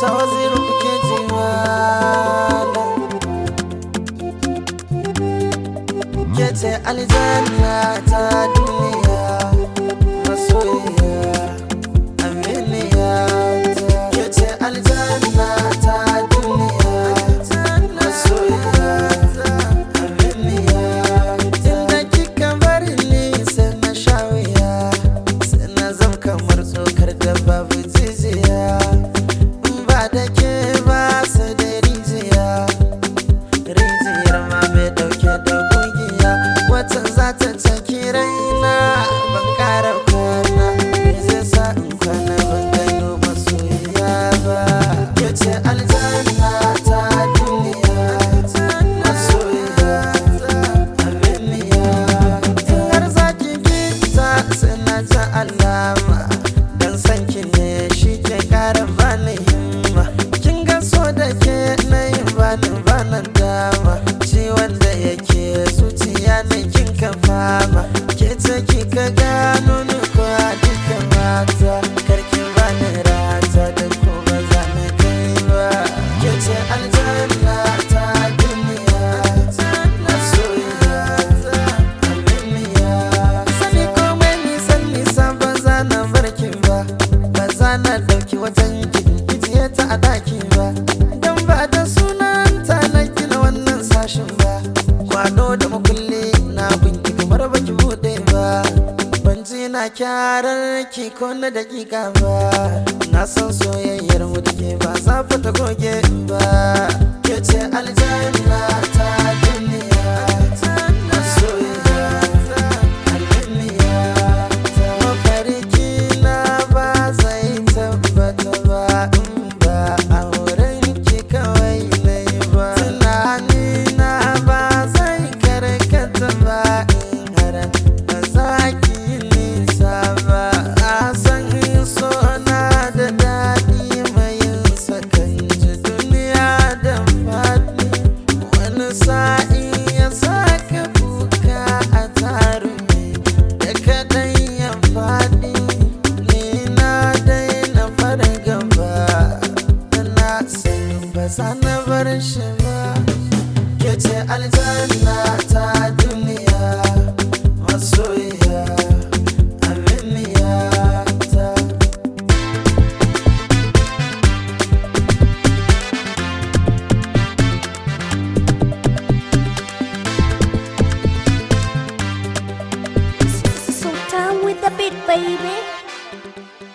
ta waziru kuke ji malam ke ce aljanna ta duniya masoyiya aminiya ke ce aljanna ta duniya masoyiya aminiya inda kika bari ni sai na sha wuya sai na zam kamar tsokar da babu jijiya in ba da ke ba sai da rijiya rijiyar ma mai dauke da kungiya wata za ta caki raina ban kara kwana me zai sa in kwana ban gano masoyiya ba ke ce aljanna ta duniya masoyiya aminiya in har zaki gita sai na ji alama dan sanki ne shi ke kara bani himma kin ga so da ke na yin bani banan dama ciwon da yake zuciya na kin ka fama ke ce kika gano ni ko a duka mata karki bani rata da ko ba za na kai ba ke ce aljanna ta duniya masoyiya aminiya sani komai nisan nisa ba za na barki ba ba za na dauki wajen kijiye ta a daki ba don ba da sunanta na gina wannan sashin ba kwado da makulli na binki kamar baki bude ba ban ji na kyarar ki ko na dakika ba na san soyayyar mu da ke ba za ta goge ba ke ce aljanna ta duniya masoyiya aliniya mafarki na ba zai tabbata ba in ba auren ki kawai na yi ba tunani na ba zai karkata ba in har ba za ki yi nisa ba a san so na da daɗi mai yin sakan ji duniya da faɗi wani sa'i ya saka kuka a tarumi da kaɗan ya faɗi ni na daina farin gaba da na sani ba za na bar shi ba ke ce aljanna ta duniya masoyiya aminiya ta Sultan with the beat, baby.